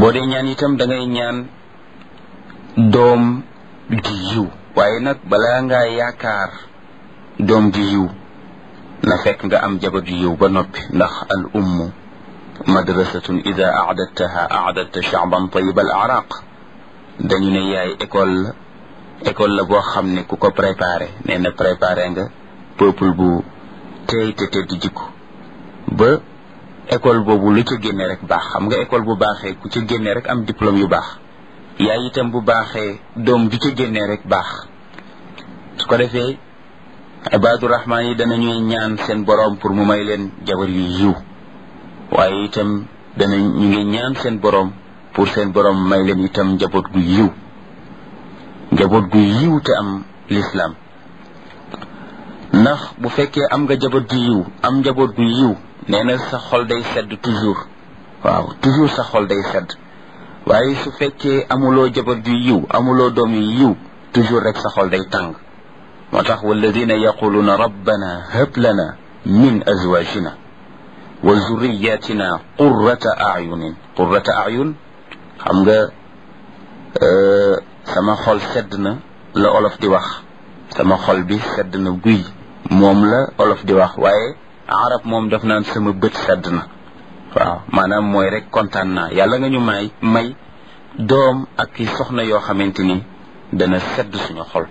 boo dee ñaan itam da ngay ñaan doom ju yiw waaye nag balaa ngaa yaakaar doom ju yiw na fekk nga am jabar ju yiw ba noppi ndax al ummu madrasatun ida aadattaha aadatta shaaban tayiba al araq dañu ne yaay école la école la boo xam ne ku ko préparé nee na préparé nga peuple bu teey te tedd jikko ba école boobu lu ca génne rek baax xam nga école bu baaxee ku ca génne rek am diplôme yu baax yaay itam bu baaxee doom ju ca génne rek baax su ko defee ibaadu rahmaan yi danañuy ñaan seen boroom pour mu may leen jabar yu yiw waaye itam dana ñu ngi ñaan seen boroom pour seen boroom may leen itam njaboot gu yiw njaboot gu yiw te am lislaam ndax bu fekkee am nga jaboot gu yiw am njaboot gu yiw nee na sa xol day sedd toujours waaw toujours sa xol day sedd waaye su fekkee amuloo jaboot gu yiw amuloo doom yu yiw toujours rek sa xol day tàng moo tax walladina yaquluuna rabbana hab lana min azwajina wa zurriyatina qurrata ayunin qurrata ayun xam nga sama xol sedd na la olof di wax sama xol bi sedd na guy moom la olof di wax waaye arab moom daf naan sama bët sedd na waaw maanaam mooy rek kontaan naa yàlla nga ñu may may doom ak ki soxna yoo xamante ni dana sedd suñu xol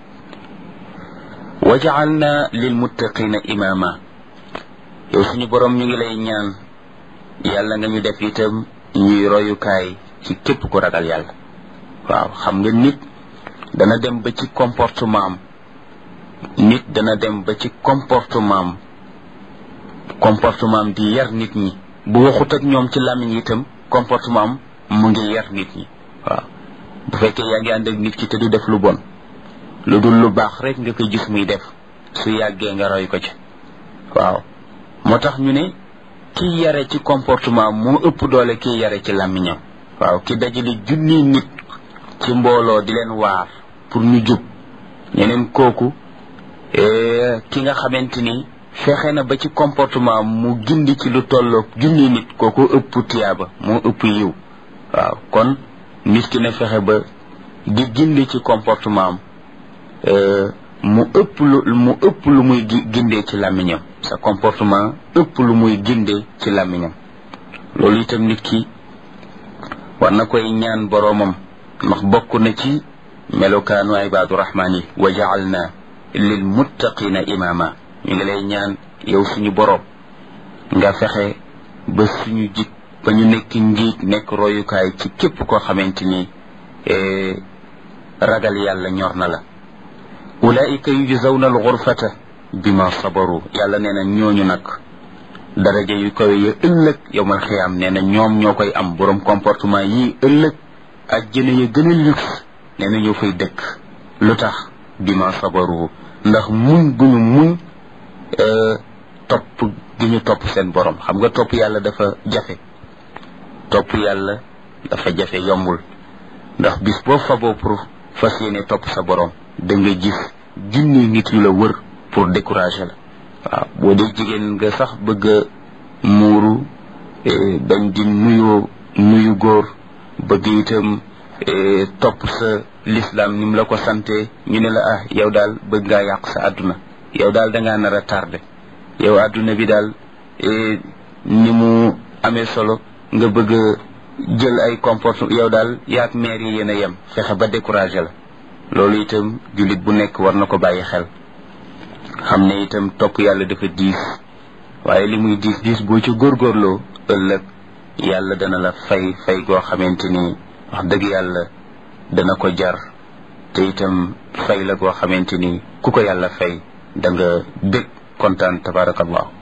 wa jaalna lil muttaqina imama yow suñu borom ñu ngi lay ñaan yàlla nga ñu def itam ñuy royukaay ci képp ku ragal yàlla waaw xam nga nit dana dem ba ci comportement am nit dana dem ba ci comportement am comportement am di yar nit ñi bu waxut ak ñoom ci làmmiñ itam comportement am mu ngi yar nit ñi waaw bu fekkee yaa ngi ànd ak nit ki te du def lu bon lu dul lu baax rek nga koy gis muy def su yàggee nga roy ko ci waaw moo tax ñu ne kiy yare ci comportement moo ëpp doole kiy yare ci làmmiñam waaw ki dajale junni nit ci mbooloo di leen waar pour ñu jub ñeneen kooku ki nga xamante ni fexe na ba ci comportement mu gindi ci lu tolloog junni nit kooku ëpp tiyaaba moo ëpp yiw waaw kon nit ki na fexe ba di gindi ci comportement am mu ëpp lu mu ëpp lu muy gindee ci làmmiñam sa comportement ëpp lu muy gindee ci làmmiñam loolu itam nit ki war na koy ñaan boroomam ndax bokk na ci melokaanu ibaadu rahmaan yi wa jaalna lil muttaqina imaama ñu ngi lay ñaan yow suñu boroom nga fexe ba suñu jik ba ñu nekk njiit nekk royukaay ci képp koo xamante ni ragal yàlla ñor na la ulaika yujzawna alxurfata bima sabaru yàlla nee na ñooñu nag daraja yu kawe ya ëllëg yowmal xiyaam nee na ñoom ñoo koy am borom comportement yii ëllëg ajjana ya gën a luxe nee na ñoo fay dëkk lu tax bima sabaru ndax muñ gu ñu muñ topp gi ñu topp seen borom xam nga topp yàlla dafa jafe topp yàlla dafa jafe yombul ndax bis boo faboo pour fas yéene topp sa borom da nga gis junni nit yu la wër pour décourager la waaw boo dee jigéen nga sax bëgg a muuru bañ di nuyu nuyu góor bëgg itam topp sa l'islam ni mu la ko sante ñu ne la ah yow daal bëgg ngaa yàq sa àdduna yow daal da ngaa nar a tardé yow àdduna bi daal ni mu amee solo nga bëgg a jël ay comportement yow daal yaag maire yi yéen a yem fexe ba découragé la loolu itam jullit bu nekk war na ko bàyyi xel xam ne itam topp yàlla dafa diis waaye li muy diis diis boo ci góorgóorloo ëllëg yàlla dana la fay fay goo xamante ni wax dëgg yàlla dana ko jar te itam fay la goo xamante ni ku ko yàlla fay da nga bég kontaan tabarakallahu